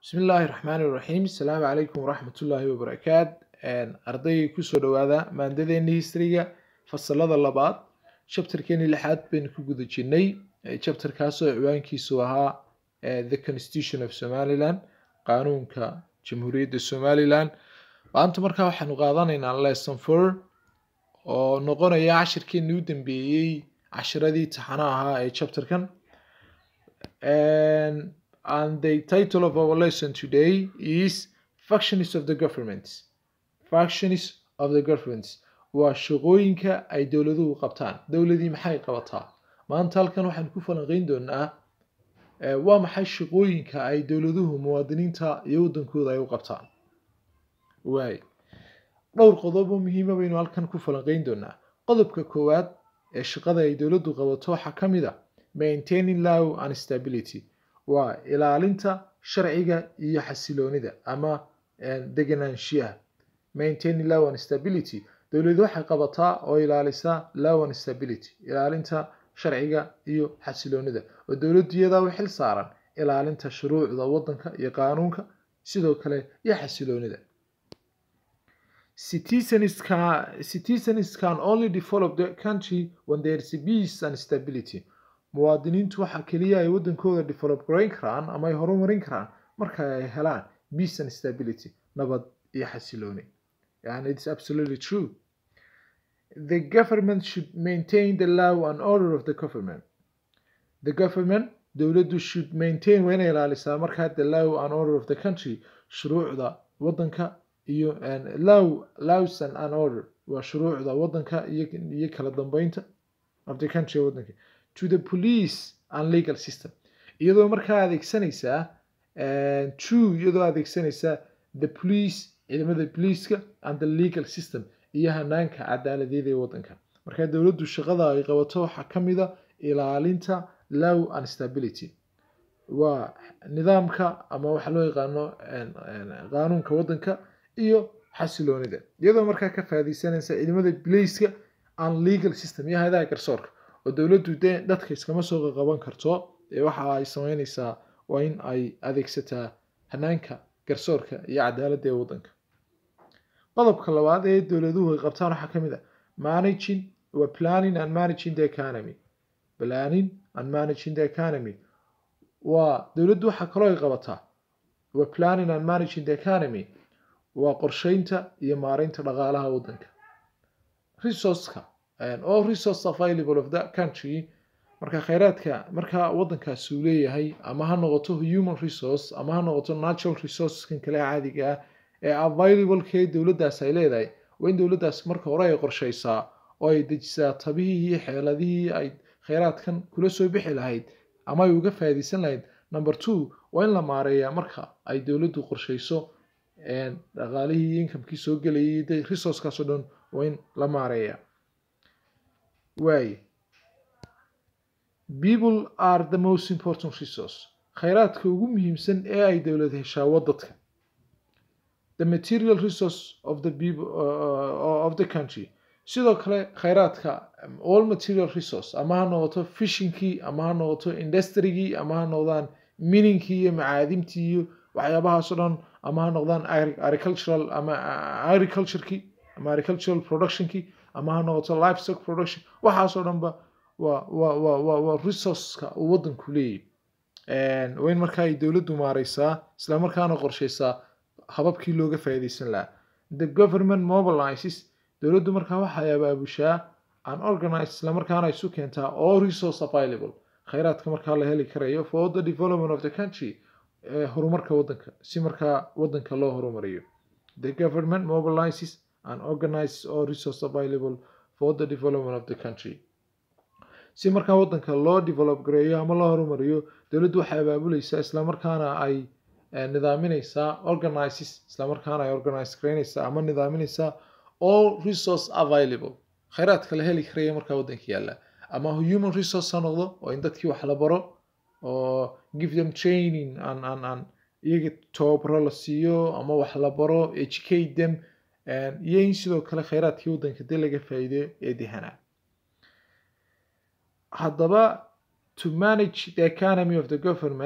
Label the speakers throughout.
Speaker 1: bismi illaahi raxmaani raxiim asalaamu calaykum waraxmatullaahi wabarakaat ardayga kusoo dhowaada maandadeeni historyga fasalada labaad chapterkeeni lixaad baynu ku guda jirnay chapterkaasoo ciwaankiisu ahaa the constitution of somaliland qaanuunka jamhuuriyadda somaliland maanta markaa waxaanu qaadanaynaa lesson four oo noqonaya cashirkeenii u dambeeyey cashiradii taxana ahaa ee chapterkan and the title of our lesson today is factions of the government factions of the government waa shaqooyinka ay dowladuhu qabtaan dowladii maxay qabataa maanta halkan waxaan ku falanqeyn doonaa waa maxay shaqooyinka ay dowladuhu muwaadiniinta iyo waddankooda ay u qabtaan waay dhowr qodob oo muhiima baynu halkan ku falanqeyn doonaa qodobka koowaad ee shaqada ay dowladdu qabato waxaa ka mid a maintaining law and stability waa ilaalinta sharciga iyo xasiloonida ama deganaanshiyaha maintaining law and stability dowladu waxay qabataa oo ilaalisaa law and stability ilaalinta sharciga iyo xasiloonida oo dowladdu iyadaa u xil saaran ilaalinta shuruucda waddanka iyo qaanuunka sidoo kale iyo xasiloonida citizens can, citizens can only develop the country when there is peace and stability muwaadiniintu waxaa keliya ay waddankooda develop garayn karaan ama ay horumarin karaan marka ay helaan peace and stability nabad iyo xasilooni and it's absolutely true the government should maintain the law and order of the government the government dowladdu should maintain waa inay ilaalisaa markaa the law and order of the country shuruucda waddanka iyo law laws and an order waa shuruucda waddanka iyo iyo kala dambeynta of the country waddanka to the police and legal system iyadoo markaa adeegsanaysaa to iyadoo adeegsanaysaa the police ciidamada poliiska and the legal system iyo hanaanka cadaaladeed ee waddanka markaa dowladdu shaqada ay qabato waxaa ka mid a ilaalinta law and stability waa nidaamka ama waxa loo yaqaano qaanuunka waddanka iyo xasiloonida iyadoo markaa ka faadaysanaysa ciidamada poliiska and legal system iyo hayadaha garsoorka oo dowladdu dee dadka iskama soo qaqaban karto ee waxa ay sameynaysaa waa in ay adeegsataa hanaanka garsoorka iyo cadaaladda ee waddanka qodobka labaad ee dowladuhu ay qabtaan waxaa ka mid a managing waa planning and managing the economy planning and managing the economy waa dowladdu waxaa kaloo ay qabataa waa planning and managing the economy waa qorsheynta iyo maareynta dhaqaalaha waddanka resourceka all resource available of that country marka kheyraadka marka waddankaasi uu leeyahay ama ha noqoto human resource ama ha noqoto natural resourceskan kale caadiga ah ee available-kee dowladdaas ay leedahay waa in dowladdaas marka hore ay qorsheysaa oo ay dejisaa tabihii iyo xeeladihii ay kheyraadkan kula soo bixi lahayd ama ay uga faa'iidaysan lahayd number two waa in la maareeyaa marka ay dowladdu qorsheyso dhaqaalihii iyo inkamkii soo gelayay resourcekaas oo dhan waa in la maareeyaa waaye people are the most important resource kheyraadka ugu muhiimsan ee ay dowlad heshaa waa dadka the material resource of the people uh, of the country sidoo kale kheyraadka all material resource ama ha noqoto fishingkii ama ha noqoto industrygii ama ha noqdaan mininkii iyo macaadimtii iyo waxyaabahaasoo dhan ama ha noqdaan agricultural ama agriculturekii ama agricultural productionkii ama ha noqoto livestock production waxaasoo dhanba waa waa waa waa waa resourceka uu waddanku leeyahy waa in markaa ay dowladdu maareysaa isla markaana qorsheysaa hababkii looga faa'iidaysan lahaa the government mobilizes dowladdu markaa waxay abaabushaa an organize isla markaana isu keentaa all resource available kheyraadka markaa la heli karayo for the development of the country horumarka waddanka si markaa waddanka loo horumariyo the government mobilizes and organizes all resource available for the development of the country si markaa waddanka loo develop gareeyo ama loo horumariyo dowladdu waxay abaabuleysaa islamarkaana ay nidaaminaysaa organizes islamarkaana ay organize gareynaysaa ama nidaaminaysaa all resource available kheyraadka la heli karaya markaa waddanka yaalla ama human resource ha noqdo oo in dadkii wax la baro oo give them training and and and iyaga tababaro la siiyo ama wax la baro educate them iyo in sidoo kale kheyraadkii waddanka dee laga faa'iideyo ee dehanaa haddaba to manage the economy of the government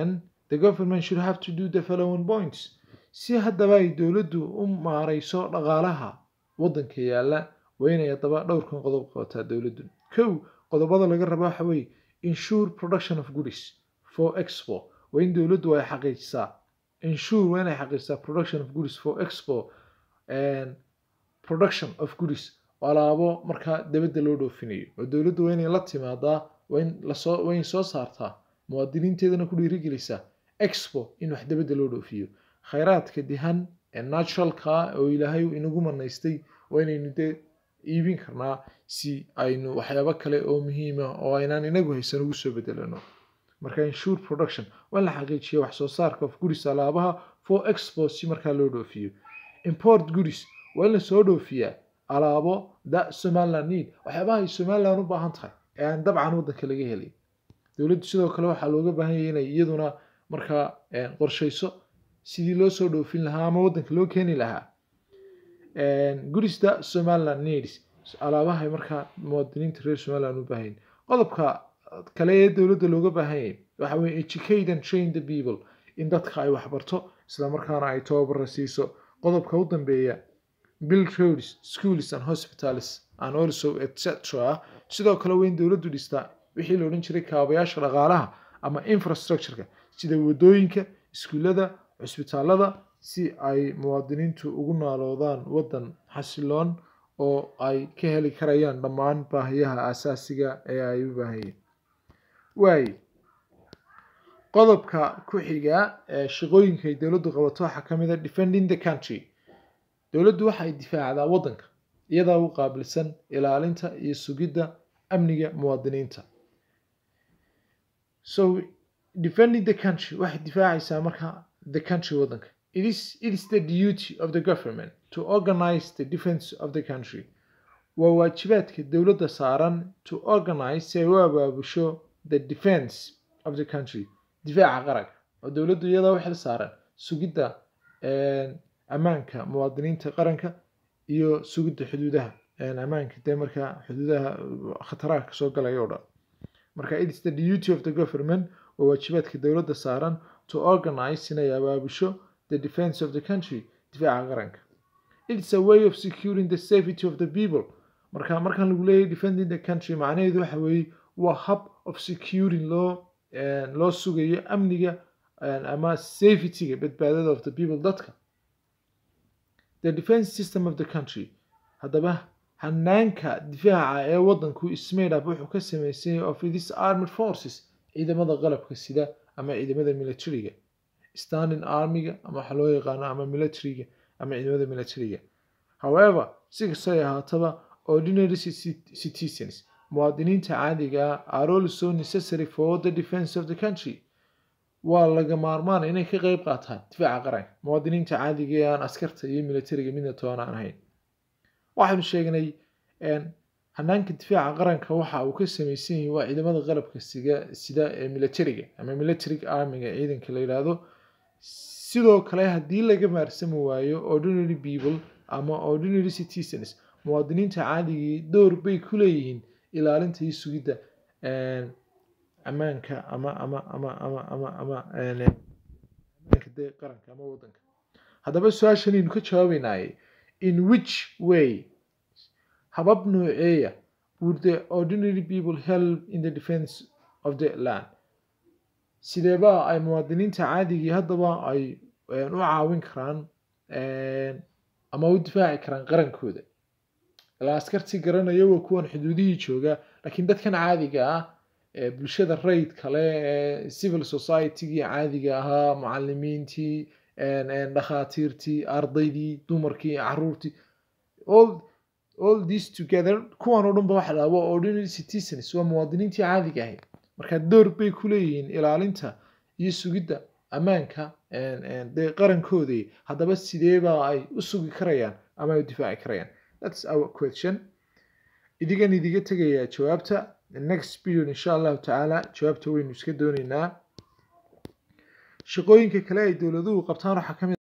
Speaker 1: the government should have to do the following points si haddaba ay dowladdu u maarayso dhaqaalaha waddanka yaalla waa inay haddaba dhowrkan qodob qabataa dowladdu kow qodobada laga raba waxa weeye insure production of goods for expo waa in dowladdu ay xaqiijisaa insure waa inay xaqiijisaa production of goods for expo and production of goods alaabo markaa dabadda loo dhoofinayo oo dowladdu waa inay la timaadaa waa in lasoo waa in soo saartaa muwaadiniinteedana ku dhiirigelisaa expo in wax dabadda loo dhoofiyo khayraadka dihan ee naturalka oo ilaahay inagu manaystay waa inaynu dee iibin karnaa si aynu waxyaabo kale oo muhiima oo aynaan inagu haysan ugu soo bedelano marka insure production waa in la xaqiijiya wax soo saarka of goods alaabaha for expo si markaa loo dhoofiyo import goods waa in lasoo dhoofiyaa alaabo da somaliland need waxyaabaha ay somaliland u baahan tahay ee aan dabcan waddanka laga helay dowladdu sidoo kale waxaa looga baahan yahay inay iyaduna markaa qorshayso sidii loo soo dhoofin lahaa ama waddanka loo keeni lahaa gurista somaliland needs alaabahay markaa muwaadiniinta reer somaliland u baahan qodobka kale ee dowladda looga baahan yahay waxa weye educate and train the people in dadka ay waxbarto isla markaana ay tababara siiso qodobka u dambeeya build roads schools and hospitals and also etc sidoo kale waa in dowladdu dhistaa wixii la odhan jiray kaabayaasha dhaqaalaha ama infrastructureka sida wadooyinka iskuullada cusbitaalada si ay muwaadiniintu ugu naaloodaan waddan xasiloon oo ay ka heli karayaan dhammaan baahiyaha asaasiga ee ay u baahayeen waay qodobka ku xiga ee shaqooyinka ay dowladdu qabato waxaa ka mid a defending the country dowladdu waxay difaacdaa waddanka iyadaa u qaabilsan ilaalinta iyo sugidda amniga muwaadiniinta so defending the country waxay difaacaysaa marka the country waddanka it is, it is the duty of the government to organize the defense of the country waa waajibaadka dowladda saaran to organize si ay u abaabusho the defense of the country difaaca qaranka oo dowladdu iyadaa u xil saaran sugidda ammaanka muwaadiniinta qaranka iyo sugidda xuduudaha ammaanka dee markaa xuduudaha khataraha kasoo galaya oo dhan marka it is the duty of the government waa waajibaadka dowladda saaran to organize inay abaabusho the defense of the country difaaca qaranka it is a way of securing the safety of the people marka markaan lagu leeyahay defending the country macnaheedu waxa weeye waa hub of securing loo loo sugayo amniga ama safetyga badbaadada of the people dadka the defense system of the country haddaba hanaanka difaaca ee waddanku ismade up wuxuu ka samaysan yahay of this armed forces ciidamada qalabka sida ama ciidamada militariga standing armiga ama waxa loo yaqaano ama militariga ama ciidamada militariga however si kastay ahaataba ordinary citizens muwaadiniinta caadiga ah are also necessary for the defense of the country waa laga maarmaan inay ka qeyb qaataan difaaca qaranka muwaadiniinta caadiga ee aan askarta iyo militariga midna toona aan ahayn waxaynu sheegnay hanaanka difaaca qaranka waxa uu ka samaysan yahay waa ciidamada qalabka siga sida ee militariga ama military armiga ciidanka la yidhaahdo sidoo kale haddii laga maarsami waayo ordinary people ama ordinary citizens muwaadiniinta caadigii door bay ku leeyihiin ilaalinta iyo sugidda ammaanka ama ama ama ama ama ama ammaanka dee qaranka ama waddanka haddaba su-aashanaynu ka jawaabeynaaye in which way habab nooceeya would the ordinary people help in the defense of the land sideeba ay muwaadiniinta caadigii haddaba ay u caawin karaan ama u difaaci karaan qarankooda ilaa askartii garanaya waa kuwan xuduudihii jooga laakiin dadkan caadiga ah ee bulshada rayd kale ee civil societygii caadiga ahaa mucalimiintii dhakhaatiirtii ardaydii dumarkii caruurtii all all this together kuwan oo dhan ba waxa dhaha waa ordinary citizens waa muwaadiniintii caadiga ahayd marka door bay ku leeyihiin ilaalinta iyo sugidda ammaanka dee qarankoodii haddaba sideeba ay u sugi karayaan ama ay u difaaci karayaan that's our question idigan idiga tegayaa jawaabta next period insha allahu tacaala jawaabta waynu iska dooneynaa shaqooyinka kale ay dowladuhu qabtaan waxaa ka mid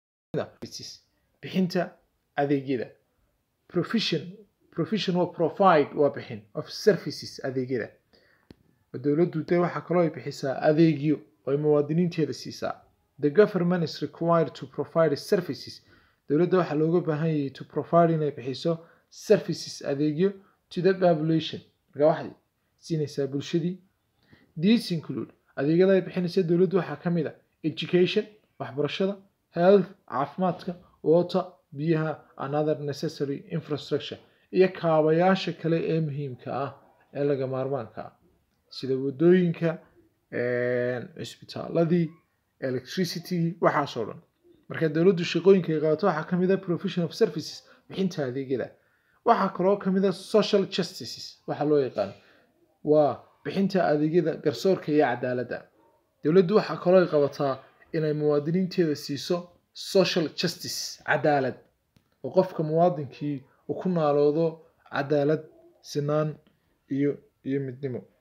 Speaker 1: bixinta adeegyada provision provision waa provide waa bixin of services adeegyada dowladdu dee waxaa kaloo ay bixisaa adeegyo oo ay muwaadiniinteeda siisaa the government is required to provide services dowladda waxaa looga baahan yahay to provide inay bixiso services adeegyo to the population marka waxay siinaysaa bulshadii these include adeegyada ay bixinaysa dowladdu waxaa ka mid a education waxbarashada health caafimaadka water biyaha and other necessary infrastructure iyo kaabayaasha kale ee muhiimka ah ee laga maarmaanka ah sida wadooyinka cisbitaaladii electricity waxaasoo dhan marka dowladdu shaqooyinka ay qabato waxaa ka mid a provision of services bixinta adeegyada waxaa kaloo ka mid a social justices waxaa loo yaqaan waa bixinta adeegyada garsoorka iyo cadaaladda dowladdu waxaa kaloo ay qabataa inay muwaadiniinteeda siiso social justice cadaalad oo qofka muwaadinkii uu ku naaloodo cadaalad sinaan iyo iyo midnimo